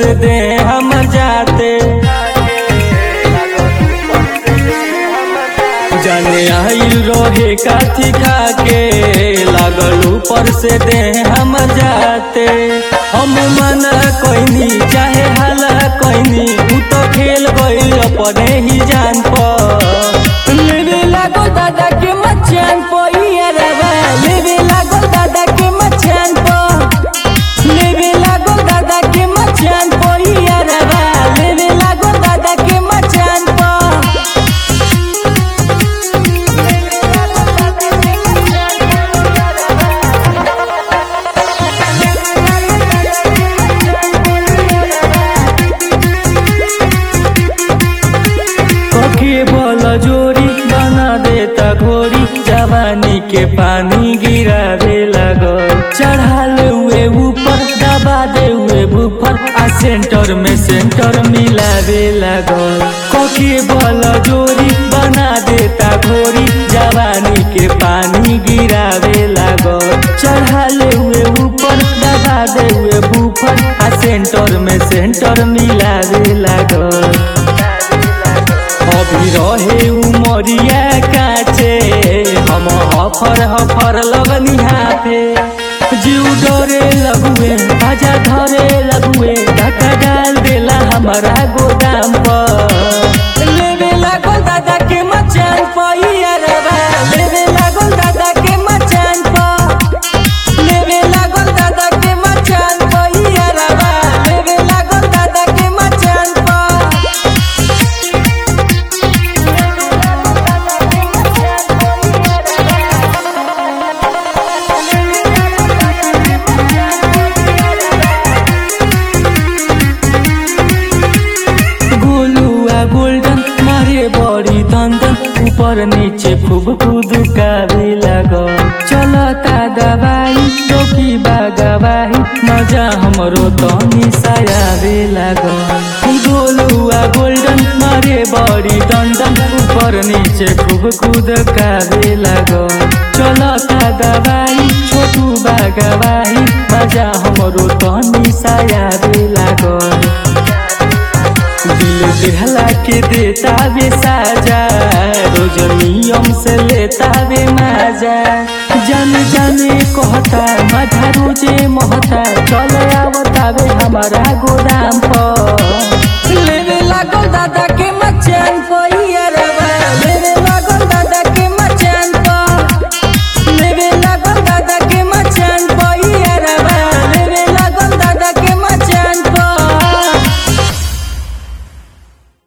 से दे हम जाते जाने आइल रहे काथी खा के लागल ऊपर से दे हम जाते हम मना कोइनी चाहे हाला कोइनी ऊ तो खेल गइल अपने ही जान पर लेवे लागो दादा के मचान पर यारवा लेवे लागो दादा के मचान पर लेवे लागो दादा के मचान पर यारवा लेवे लागो दादा के मचान पर कखे बल जोरी बना देता घोरी जवानी के पानी गिरावे लगल चढ़ाल हुए ऊपर दबा दे हुए बुफर आ सेंटर में सेंटर मिलावे लगल कखे बल जोरी बना देता घोरी जवानी के पानी गिरावे लगल चढ़ाल हुए ऊपर दबा दे हुए बुफर आ सेंटर में सेंटर मिलावे लगल अभी रहे उमरिया काचे हम हफर हफर लगनी हाथे जीव डरे लगुए आजा धरे लगुए धक्का डाल देला हमारा गोदाम पर लेवे लागल दादा के मचान पर यारवा लेवे लागल दादा के मचान पर लेवे लागल दादा के मचान पर यारवा लेवे लागल दादा के मचान पर गोलुआ गोल्डन मारे बड़ी दंदन ऊपर नीचे खूब कूद कावे लगल चलता दवाई टोकी बागवाही मजा हमरो तनी सायावे लागल गोलुआ गोल्डन मारे बड़ी दंदन ऊपर नीचे खूब कूद कावे लागल चलता दवाई छोटू बागवाही मजा हमरो तनी सायावे लागल दिल देहला के देता बे साजा रोज नियम से लेता बे माजा जान जाने कहता मधा रोजे महता चल आवता बे हमारा गोदाम पर